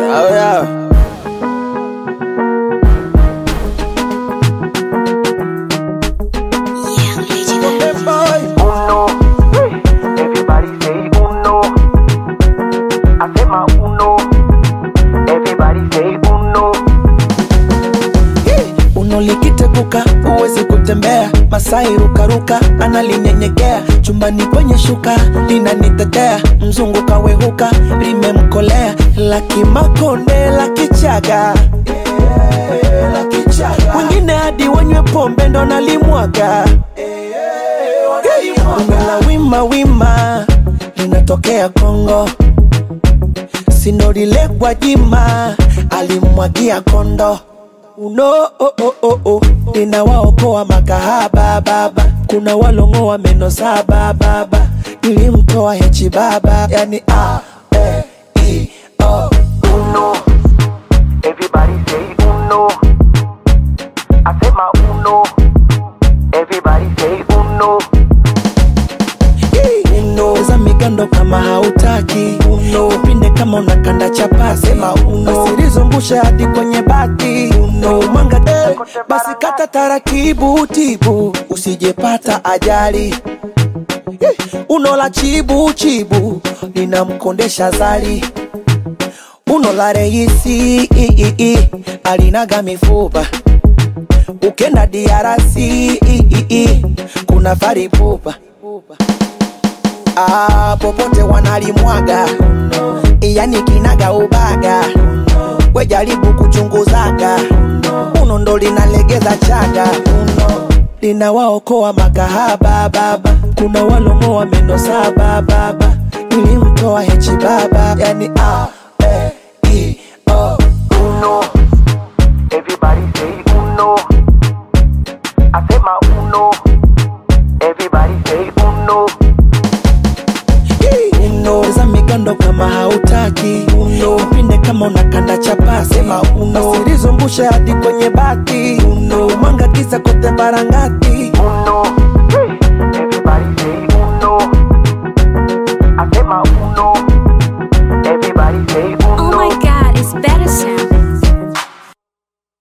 Oh yeah. Uno, everybody say uno. Asema uno, everybody say uno. Uno likiteguka huwezi kutembea, Masai rukaruka analinyenyekea, chumbani kwenye shuka linanitetea, mzungu kawehuka limemkolea, laki makonde laki chaga wengine hadi wanywe pombe ndo nalimwaga Bongo la wima wima linatokea Kongo, sinorile Gwajima alimwagia kondo uno oh, oh, oh, oh. ninawaokoa makahaba baba, kuna walongoa meno saba baba, nilimtoa hechi baba, yani a e i o Uno, everybody say uno. Asema uno, everybody say uno. uno za migando kama hautaki uno upinde kama unakanda chapasi sema uno usilizungusha hadi kwenye bati uno mwanga de basi kata taratibu tibu usijepata ajali Eh, uno la chibu chibu linamkondesha zali uno la reisi i, i, i, alinaga mifupa ukenda diarasi i, i, i, kuna faripupa ah, popote wanalimwaga yani kinaga ubaga we jaribu kuchunguzaga uno ndo linalegeza chaga uno linawaokoa makahaba baba kuna walongoa meno saba baba nilimtoa hechi baba yani a e i o Uno, everybody say uno. Asema uno, everybody say uno. uno za migando kama hautaki uno upinde kama unakanda chapasi sema uno usilizungushe hadi kwenye bati uno mwanga kisa kote barangati